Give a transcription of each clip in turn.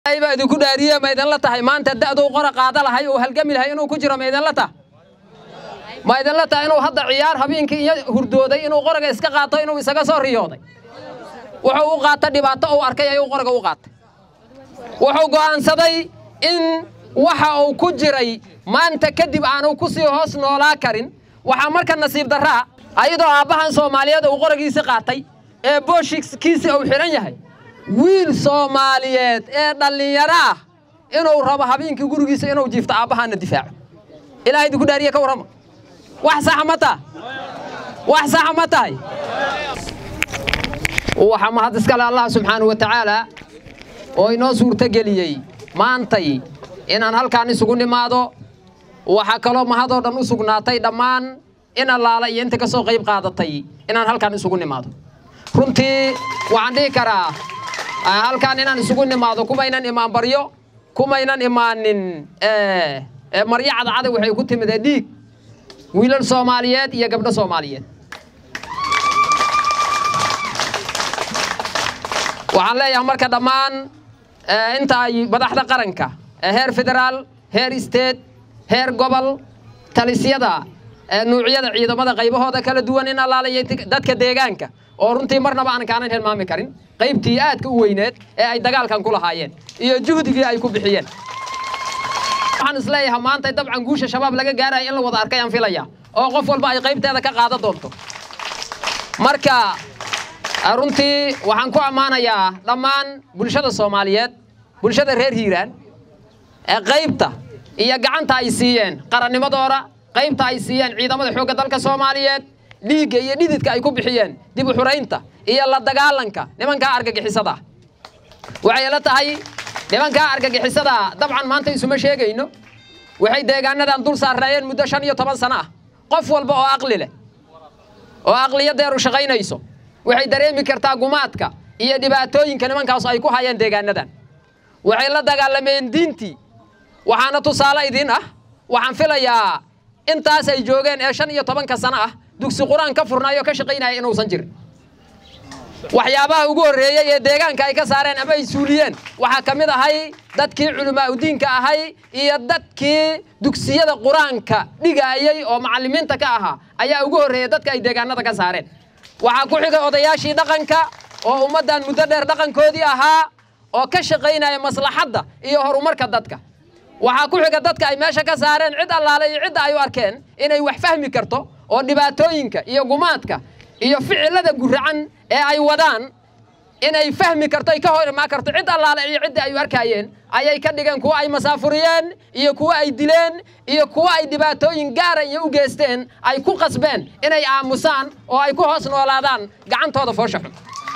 baa idinku dhaariye ma idinla tahay maanta da'duu qora qaada lahay uu halgami lahay inuu ku jiro ma idinla taha ma idinla tahay inuu hadda ciyaar habeenkii iyo hurdooday inuu qoraga iska qaato inuu isaga soo riyooday wuxuu u qaata dhibaato uu arkay ayuu qoraga u qaatay wuxuu go'aansaday in waxa uu ku jiray maanta kadib aanu ku sii hoos noolaa karin waxaa marka nasiib darraa ayadoo aabbahan soomaaliyeed uu qoragiisi qaatay ee booshikiisi uu xidhan yahay wiil soomaaliyeed ee dhallinyaro ah inuu rabo habeenkii gurigiisa inuu jiifto aabbahaana difaaco ilahay idinku dhaariye ka warrama wax saxa ma taha wax saxa ma tahay waxaa mahad iskale allah subxaanahu wa tacaala oo inoo suurtogeliyey maantay inaan halkaan isugu nimaado waxaa kaloo mahadoo dhan u sugnaatay dhammaan in allaala iyo inta ka soo qayb qaadatay inaan halkaan isugu nimaado runtii waxaan dhihi karaa halkaan inaan isugu nimaado kumaynan imaan baryo kumaynan imaanin maryo cadcada waxay ku timidee dhiig wiilal soomaaliyeed iyo gabdho soomaaliyeed waxaan leeyahay marka dhammaan inta ay madaxda qaranka heer federaal heer state heer gobol talisyada nuucyada ciidamada qaybahooda kala duwan in allaalaya dadka deegaanka oo runtii marnaba aan kaanan hilmaami karin qaybtii aadka u weyneed ee ay dagaalkan ku lahaayeen iyo juhdigii ay ku bixiyeen waxaan isleeyahay maanta dabcan guusha shabaab laga gaaraya in la wada arkay aan filaya oo qof walba ay qaybteeda ka qaadan doonto marka runtii waxaan ku ammaanayaa dhammaan bulshada soomaaliyeed bulshada reer hiiraan ee qaybta iyo gacanta ay siiyeen qarannimadooda qaybta ay siiyeen ciidamada xoogga dalka soomaaliyeed dhiigga iyo dhididka ay ku bixiyeen dib u xuraynta iyo la dagaalanka nimankaa argagixisada waxay la tahay nimankaa argagixisada dabcan maanta isuma sheegayno waxay deegaanadan dul saarnaayeen muddo shan iyo toban sano ah qof walba oo aqli leh oo aqliyadeeru shaqaynayso waxay dareemi kartaa gumaadka iyo dhibaatooyinka nimankaas ay ku hayeen deegaanadan waxay la dagaalameen diintii waxaana tusaale idin ah waxaan filayaa intaas ay joogeen ee shan iyo tobanka sano ah dugsi qur-aan ka furnaayoo ka shaqaynaya inuusan jirin waxyaabaha ugu horreeyey ee deegaanka ay ka saareen ama ay suuliyeen waxaa ka mid ahay dadkii culimaaudiinka ahay iyo dadkii dugsiyada qur-aanka dhigaayey oo macallimiinta ka ahaa ayaa ugu horreeyey dadka ay deegaanada ka saareen waxaa ku xigay odayaashii dhaqanka oo ummaddan muddo dheer dhaqankoodii ahaa oo ka shaqaynaya maslaxadda iyo horumarka dadka waxaa ku xiga dadka ay meesha ka saareen cid allaale iyo cidda ay u arkeen inay wax fahmi karto oo dhibaatooyinka iyo gumaadka iyo ficilada guracan ee ay wadaan inay fahmi karto ay ka hor imaan karto cid allaale iyo cidda ay u arkaayeen ayay ka dhigeen kuwa ay masaafuriyeen iyo kuwa ay dileen iyo kuwa ay dhibaatooyin gaara iyo u geysteen ay ku qasbeen inay aamusaan oo ay ku hoos noolaadaan gacantooda foosha xun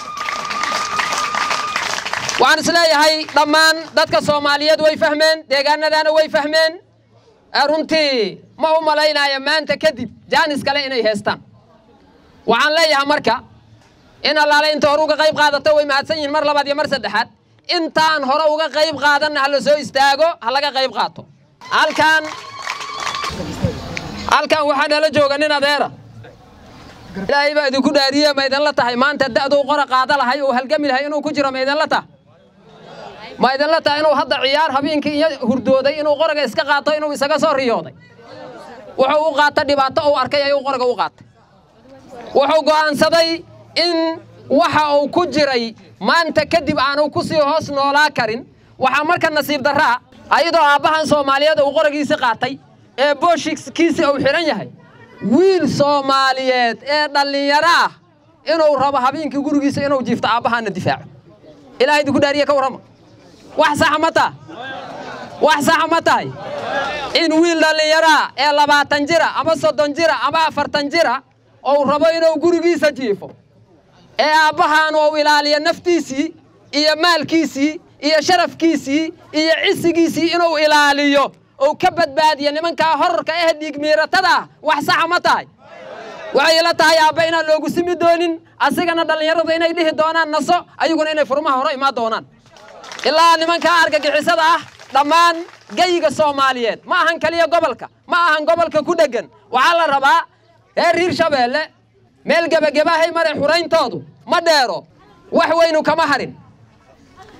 waxaan isleeyahay dhammaan dadka soomaaliyeed way fahmeen deegaanadana way fahmeen runtii ma u malaynayo maanta kadib jaanis kale inay heestaan waxaan leeyahay marka in allaale inta hore uga qayb qaadato way mahadsan yihiin mar labaad iyo mar saddexaad intaan hore uga qayb qaadanna ha la soo istaago ha laga qayb qaato halkaan halkan waxaa nala jooga nin adeera ilaahay baa idinku dhaariye ma idinla tahay maanta da'duu qora qaada lahay uu halgami lahay inuu ku jiro ma idinla taha ma idinla tahay inuu hadda ciyaar habeenkii iyo hurdooday inuu qoraga iska qaato inuu isaga soo riyooday wuxuu u qaata dhibaato uu arkay ayuu qoraga u qaatay wuxuu go'aansaday in waxa uu ku jiray maanta kadib aanu ku sii hoos noolaa karin waxaa marka nasiib darraa ayadoo aabbahan soomaaliyeed uu qoragiisi qaatay ee booshikiisi uu xidhan yahay wiil soomaaliyeed ee dhallinyaro ah inuu rabo habeenkii gurigiisa inuu jiifto aabbahaana difaaco ilahay idinku dhaariye ka warrama wax saxa ma taha wax saxa ma tahay in wiil dhallinyaraa ee labaatan jira ama soddon jira ama afartan jira ou rabo inuu gurigiisa jiifo ee aabbahaan ou ilaaliyo naftiisii iyo maalkiisii iyo sharafkiisii iyo cisigiisii inuu ilaaliyo ou ka badbaadiyo nimankaa horarka eh dhiigmiiratada ah wax saxa ma tahay waxay ila tahay aabba inaan loogu simi doonin asigana dhallinyaradu inay dhihi doonaan naso ayaguna inay furmaha hore imaan doonaan ilaa nimankaa argagixisada ah dhammaan geyiga soomaaliyeed ma ahan keliya gobolka ma ahan gobolka ku dheggan waxaa la rabaa reer hiir shabeelle meel gebagabahay mare xurayntoodu ma dheero wax weynu kama harin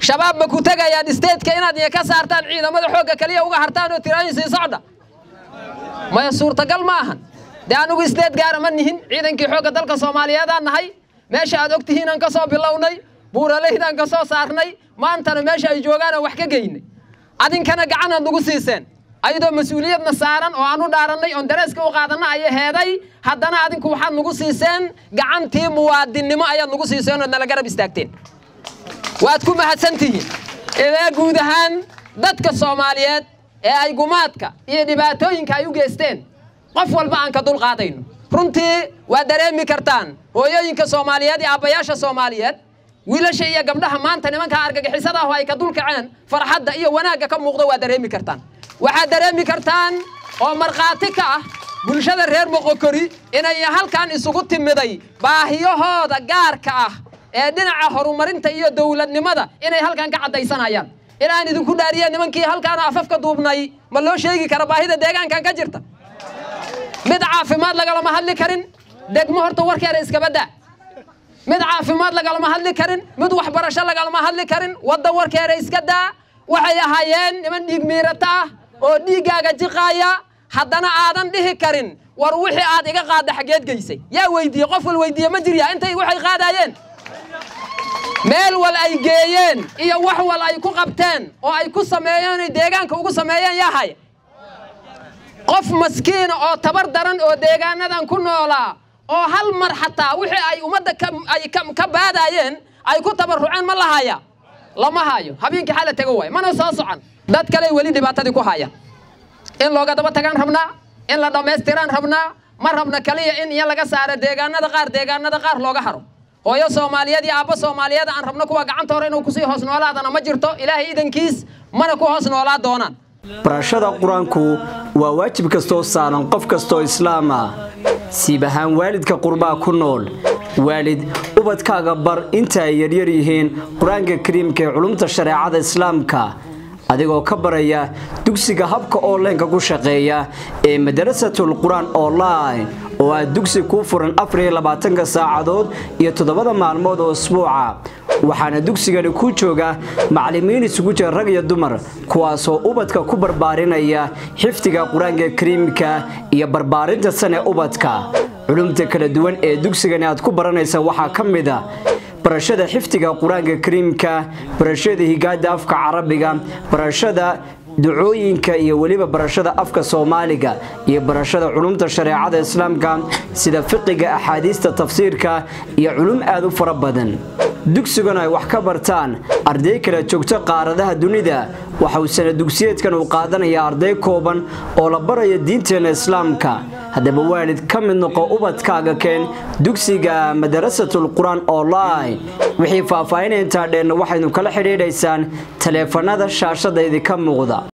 shabaab ma ku tegayaan isteedka inaad iyo ka saartaan ciidamada xoogga keliya uga hartaan oo tiraayin sii socda maya suurtagal ma ahan dee anugu isteed gaara ma nihin ciidankii xoogga dalka soomaaliyeedaan nahay meesha aad og tihiinaan ka soo bilownay buuraleydaan ka soo saarnay maantana meesha ay joogaanaan wax ka geynay adinkana gacanaad nagu siiseen ayadoo mas-uuliyadna saaran oo aan u dhaarannay oon dareeska u qaadanna aya heeday haddana adinku waxaad nagu siiseen gacantii muwaadinnimo ayaad nagu siiseen ood nala garab istaagteen waad ku mahadsantihiin ilaa guud ahaan dadka soomaaliyeed ee ay gumaadka iyo dhibaatooyinka ay u geysteen qof walba aan ka dul qaadayno runtii waad dareemi kartaan hooyooyinka soomaaliyeed iyo aabbayaasha soomaaliyeed wiilasha iyo gabdhaha maanta nimanka argagixisada ah oo ay ka dul kaceen farxadda iyo wanaagga ka muuqda waad dareemi kartaan waxaad dareemi kartaan oo markhaati ka ah bulshada reer moqokori inay halkan isugu timiday baahiyahooda gaarka ah ee dhinaca horumarinta iyo dowladnimada inay halkan ka caddaysanayaan inaan idinku dhaariye nimankii halkaan afafka duubnay ma loo sheegi kara baahida deegaankan ka jirta mid caafimaad lagalama hadli karin degmo horta warkeeda iskabadaa mid caafimaad lagalama hadli karin mid waxbarasho lagalama hadli karin wadda warkeeda iska daa waxay ahaayeen niman dhiig miirata ah oo dhiiggaaga jiqaaya haddana aadan dhihi karin war wixii aad iga qaadda xaggeed geysay yaa weydiiye qof wal weydiiye ma jirya intay waxay qaadaayeen meel wal ay geeyeen iyo wax wal ay ku qabteen oo ay ku sameeyeen ay deegaanka ugu sameeyeen yaa haya qof maskiina oo tabar daran oo deegaanadan ku noolaa oo hal mar xataa wixii ay ummadda ay ka baadaayeen ay ku tabarruceen ma la haya lama hayo habeenkii xala tego waay mana soo socon dad kaley weli dhibaatadii ku hayaan in looga daba tagaan rabnaa in la dhammaystiraan rabnaa ma rabna kaliya in iyo laga saaro deegaanada qaar deegaanada qaar looga haro hooyo soomaaliyeed iyo aabbo soomaaliyeed aan rabno kuwa gacanta hore inuu kusii hoos noolaadana ma jirto ilaahay idankiis mana ku hoos noolaa doonaan barashada qur-aanku waa waajib kastoo saaran qof kastoo islaam ah siib ahaan waalidka qurbaa ku nool waalid ubadkaaga bar inta ay yaryar yihiin qur-aanka kariimka ee culumta shareecada islaamka adigoo ka baraya dugsiga habka onlineka ku shaqeeya ee madarasatul qur-aan online oo ah dugsi kuu furan afariyo labaatanka saacadood iyo toddobada maalmood oo isbuuca waxaana dugsigani ku jooga macallimiin isugu jira rag iyo dumar kuwaasoo ubadka ku barbaarinaya xifdiga qur-aanka kariimka iyo barbaarinta sane ubadka culumta kala duwan ee dugsigani aad ku baranaysa waxaa ka mid a barashada xifdiga qur-aanka kariimka barashada higaada afka carabiga barashada ducooyinka iyo weliba barashada afka soomaaliga iyo barashada culumta shareecada islaamka sida fiqiga axaadiista tafsiirka iyo culum aad u fara badan dugsiguna ay wax ka bartaan arday kala joogto qaaradaha dunida waxa uu sana dugsiyeedkan uu qaadanaya arday kooban oo la baraya diinteena islaamka haddaba waalid ka mid noqo ubadkaaga keen dugsiga madarasatul qur-aan online wixii faahfaahinay intaa dheenna waxaynu kala xidhiidhaysaan taleefanada shaashada idinka muuqda